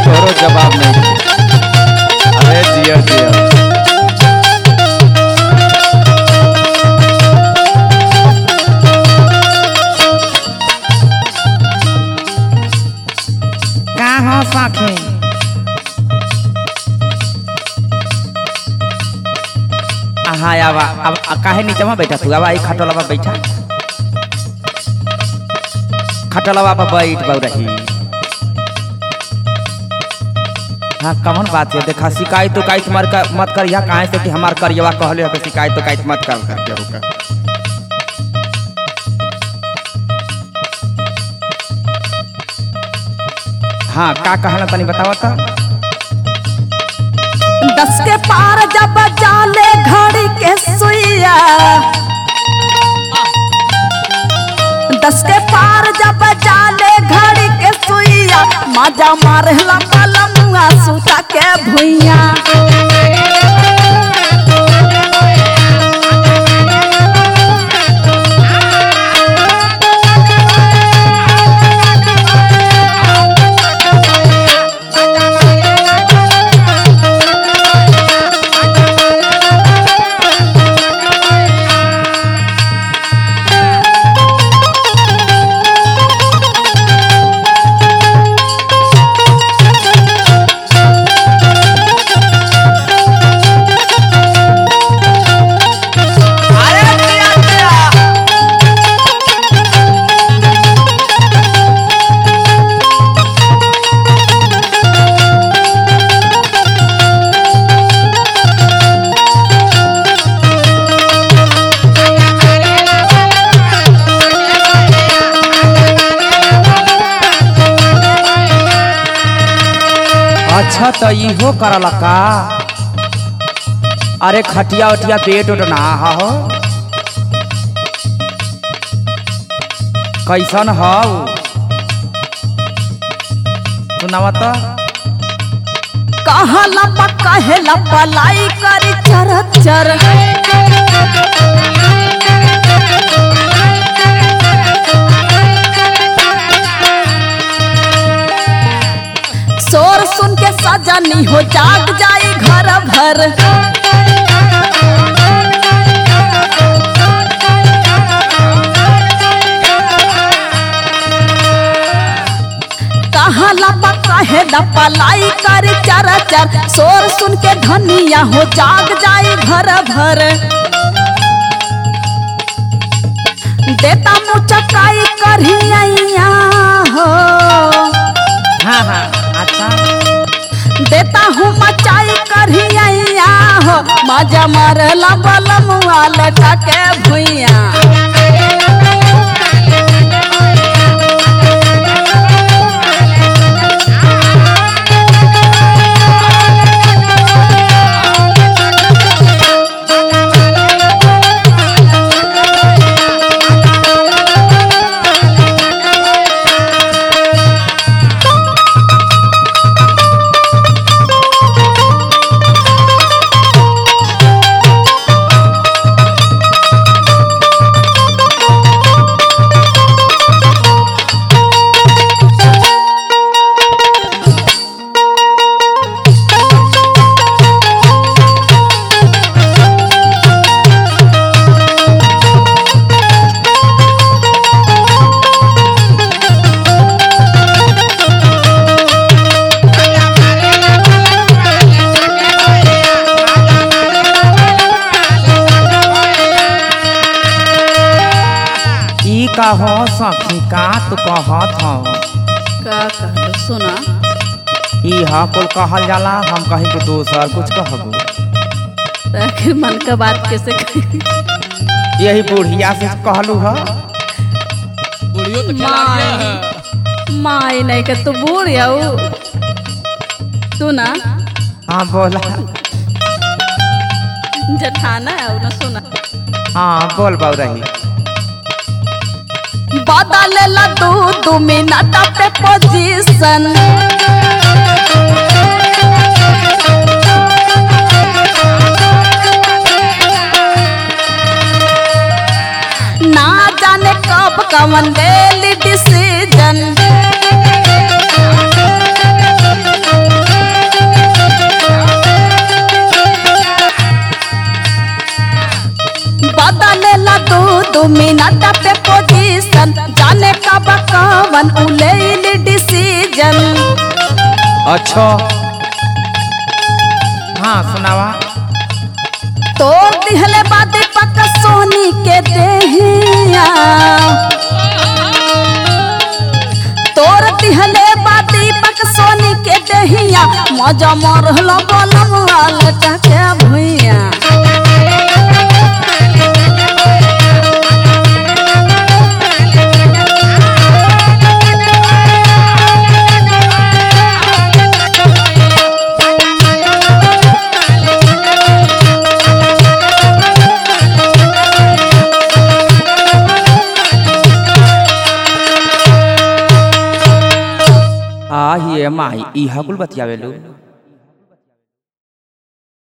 तोरो जवाब नहीं दे। अरे जिया जिया का हो सखी हाँ आवा अब अब काहे नीचे में बैठा तू आवा आई खटोलवा बैठा खटोलवा पर बैठ बहु रही हाँ कौन बात है देखा शिकायत उकायत मत कर मत कर यहाँ कहाँ से कि हमार करियवा कहले हो कि शिकायत उकायत मत कर कर केहू का हाँ का कहला तनी बतावा तो दस के पार जब जाले घड़ी के सुइया दस के पार जब जाले घड़ी के सुइया मजा मारला पलमुआ सुता के भुइया अच्छा तो इहो करला का अरे खटिया उटिया पेट उठ ना हा हो कैसन हौ सुनावा तो कहला पा कहेला पलाई करी चर चर शोर सुन के सजनी हो जाग जाई घर भर कहला पा कहेला पलाई करी चर चर शोर सुन के धनिया हो जाग जाई घर भर देता मुचकाई करिया हो हाँ हाँ अच्छा देता हूँ मचाई करिया हो मजा मारला बलमुआ लटा के भुइया ई का हो सखी का तू कहत हो का कहलो सुना ई हा कुल कहल जाला हम कहीं के दोसर कुछ कहबू आखिर मन का बात कैसे कही यही बुढ़िया से कहलू ह बुढ़ियो तो खिलाड़िया है माई नहीं के तू बूढ़ याऊ तू ना हाँ बोला जठाना है ना सुना हाँ बोल बाऊ रही बदलेला दू दू मिनट पे पोजीशन ना जाने कब कवन डेली डिसीजन अपन उलेल डिसीजन अच्छा हाँ सुनावा तोड़ दिहले बादी पक सोनी के देहिया तोड़ दिहले बादी पक सोनी के देहिया मजा मरहला बलम लटा के भुइया आ ये माई ई हकुल बतियावे लो